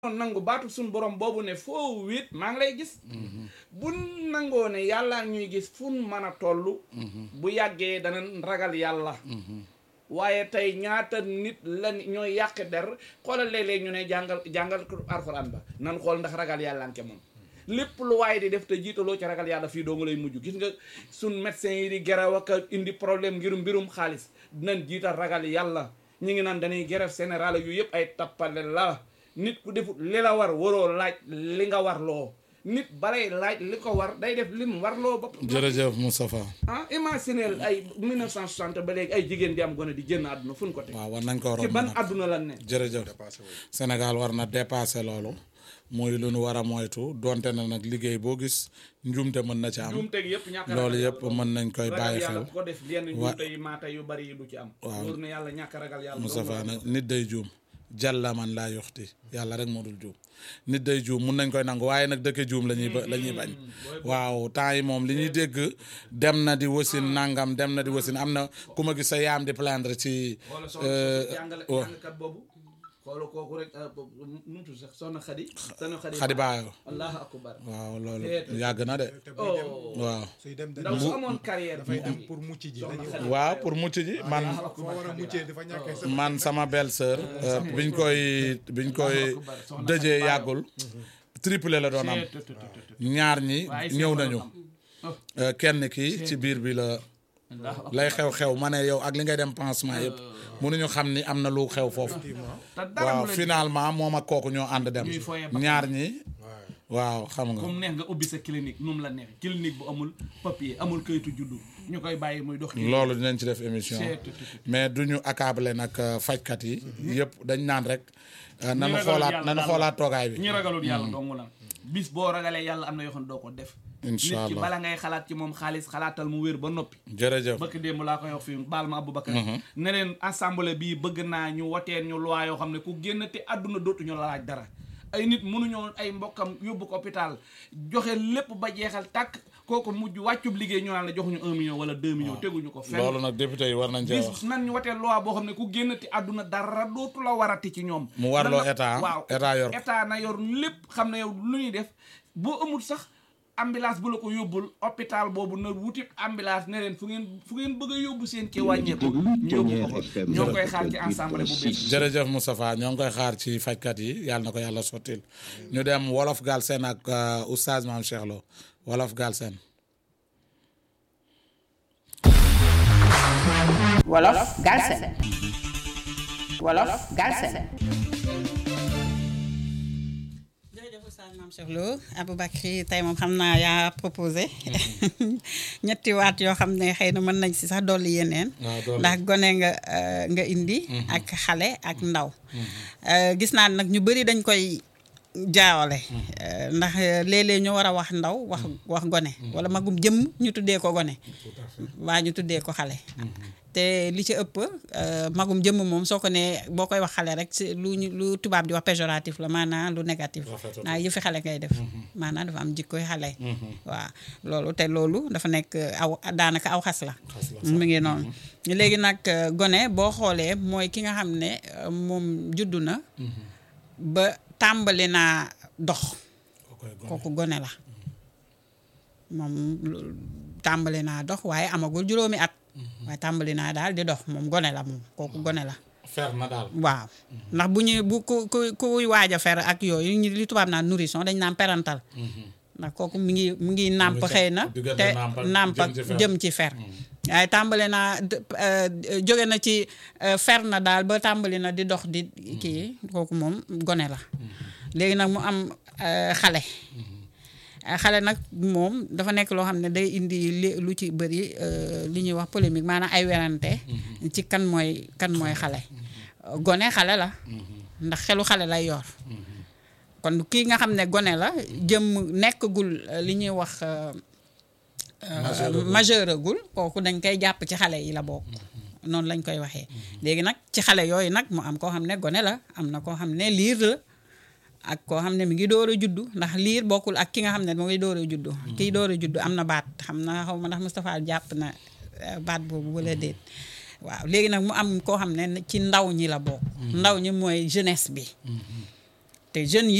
nangu baatu suñ borom boobu ne foo wéet maa ngi lay gis bu nangoo ne yàlla ñuy gis fun mën a toll bu yàggee dana ragal yàlla waaye tey ñaata nit la ñooy yàq der xoolal léeg-léeg ñu ne jàngal jàngal alxuraan ba nan xool ndax ragal yàlla anke moom lépp lu waaye di def te jiitaloo ci ragal yàlla fii doonga lay mujj gis nga suñ médecin yi di geraw ak indi problème ngir mbirum xaalis dinañ jiital ragal yàlla ñu ngi naan dañuy grève générale yu yëpp ay tappale la nit ku defut li la war waroo laaj li nga war loo nit balay laaj li ko war day def lim war loo bopp jërëjëf Moustapha ah imagineel ay 1960 ba léegi ay jigéen di am gone di génn àdduna fu ñu ko teg waaw war nañ ko ci romb ban nag àdduna lan ne jërëjëf Sénégal war na dépasser loolu muy lu nu war a moytu donte na nag liggéey boo gis njuumte mën na ci am juumte gi yëpp ñàkk a loolu ragal yëpp yàlla mën nañ koy ragal bàyyi yàlla xel ku ko def yenn Wa- njuumte yi maata yu bari yi du ci am Waaw. wóor na yàlla ñàkk a ragal yàlla Moustapha dong la. nag nit day juum jàlla man laa yoxti yàlla rek moo dul juum nit day juum mun nañ koy nangu waaye nag dëkke juum la ñuy ba la ñuy bañ waaw temps yi moom li ñuy dégg dem na di wasin nangam dem na di wasin am na ku ma gis sa yaam di plaindre ci xoola soxna euh, jàngale wa- jàngkat boobu xoola kooku rek ah, boobu nu mu tudd sax soxna xadi soxna xadi xadi baayo allahu akbar waaw loolu Teetu. yàgg na de te buy dem oh waaw suy dem ndaw dañuy su amoon carrière dafay bu dem am pour mucc ji soxna dañuy Xadi. waaw pour mucc ji man foo war a muccee dafa ñàkkee sa man sama belle sœur biñ koy biñ koy akbar, soxna dëjee Xadi Baayo. yàggul triplé la doon am Teet, teet, teet, teet. ñaar ñi waaye ñëw seet nañu la am. Oh, Euh, kenn ki ci biir bi la allahu akbar. lay xew-xew ma ne yow ak li ngay dem pansement yëpp mënuñu xam ni am na lu xew foofu te dara waaw mu leen finalement moom ak kooku ñoo ànd dem Ñuy foyee bakkan. ñaar ñi waaw waaw xam nga comme neex nga ubbi sa clinique nu mu la neex clinique bu amul papier amul kayitu juddu ñu koy bàyyi muy dox loolu dinañ ci def émission Seet, tut, tut, tut. mais du ñu accable nag euh, fajkat yi yëpp dañ naan rek euh, nanu ragalul xoolaat yàlla nanu daal xoolaat toogaay bi ñi ragalul yàlla dong la bis boo ragalee yàlla am na yoo xam ne doo ko def Incha nit ki allah. bala ngay xalaat ci moom xaalis xalaatal mu wér ba noppi jërëjëf bëkk démb laa koy wax fii baal ma Aboubacar ne leen assemblée bii bëgg naa ñu woteel ñu loi yoo xam ne ku génn te àdduna dootuñu la laaj dara ay nit mënuñoo ay mbokkam yóbbu ko hôpital joxe lépp ba jeexal tàkk kooku mujj wàccub liggéey ñu naan la joxuñu un million wala deux millions teguñu ko fenn loolu nag député yi war nañ cee wax bis nan ñu watee loi boo xam ne ku génn ti àdduna dara dootu la warati ci ñoom Mu warloo Nan la- état, waaw état yor ko. état na yor lépp xam ne yow lu ñuy def boo amul sax ambulance bu la ko yóbbul hôpital boobu na wuti ambulance ne leen fu ngeen fu ngeen bëgg a yóbbu seen kii wàññeeku ñu yóbbu ko ko ñoo ngi koy xaar ci ensemble bu bees jërëjëf Moustapha ñoo ngi koy xaar ci fajkat yi yàlla na ko yàlla sottil ñu dem wolof Galsen ak euh, oustaz Mame Cheikh Lo wolof Galsen Wolof Galsen Wolof Galsen jërëjëf Oustaz Mame Cheikh Lo Aboubacry tey moom xam naa yaa proposé ñetti waat yoo xam ne xëy na mën nañ si sax dolli yeneen waaw dolli. ndax gone nga euh, nga indi ak xale ak ndaw Euh, gis naa nag ñu bëri dañ koy jaawale Euh, ndax euh, léeg-léeg ñu war a wax ndaw wax wax gone wala magum jëmm ñu tuddee ko gone waa ñu tuddee ko xale te li ci ëpp euh, magum jëmm moom soo ko nee boo koy wax xale rek si lu ñu lu tubaab di wax péjoratif la maanaam lu négatif Rafetul. naa yëfi xale ngay def maanaam dafa am jikkoy xale waaw loolu te loolu dafa nekk aw daanaka aw xas la mu ngi noonu léegi nag euh, gone boo xoolee mooy ki nga xam ne euh, moom juddu na ba tàmbali naa dox kooku gone la moom lu- tàmbali naa dox waaye amagul juróomi at waaye tàmbali naa daal di dox moom gone la moom kooku gone la fer na daal waaw ndax bu ñu bu ku ku kuy waaj a fer ak yooyu ñu li tubaab naan nourrisson dañ naan parental ndax kooku mi ngi mi ngi nàmp sax xëy na diggante te nàmp ak nàmp ak jëm ci fer. jëm ci fer waaye tàmbali naa d- euh, jóge na ci euh, fer na daal ba tàmbali na di dox di kii kooku moom gone la léegi nag mu am euh, xale Uh, xale nag moom dafa nekk loo xam ne day indi li lu ci bëri uh, li ñuy wax polémique maanaam ay werante ci kan mooy kan mooy xale Uh, gone xale la ndax xelu xale lay yor kon kii nga xam ne gone la jëm nekkagul uh, li ñuy wax uh, uh, majeuragul kooku dañ koy jàpp ci xale yi la bokk noonu lañ koy waxee léegi nag ci xale yooyu nag mu am koo xam ne gone la am na koo xam ne liir la ak koo xam ne mi ngi door a juddu ndax liir bokkul ak ki nga xam ne mu ngi door a juddu kii door a juddu am na baat xam na xaw ma ndax Moustapha jàpp na eh, baat boobu wala déet waaw léegi nag mu am koo xam ne ci ndaw ñi la bokk ndaw ñi mooy jeunesse bi te jeunes yi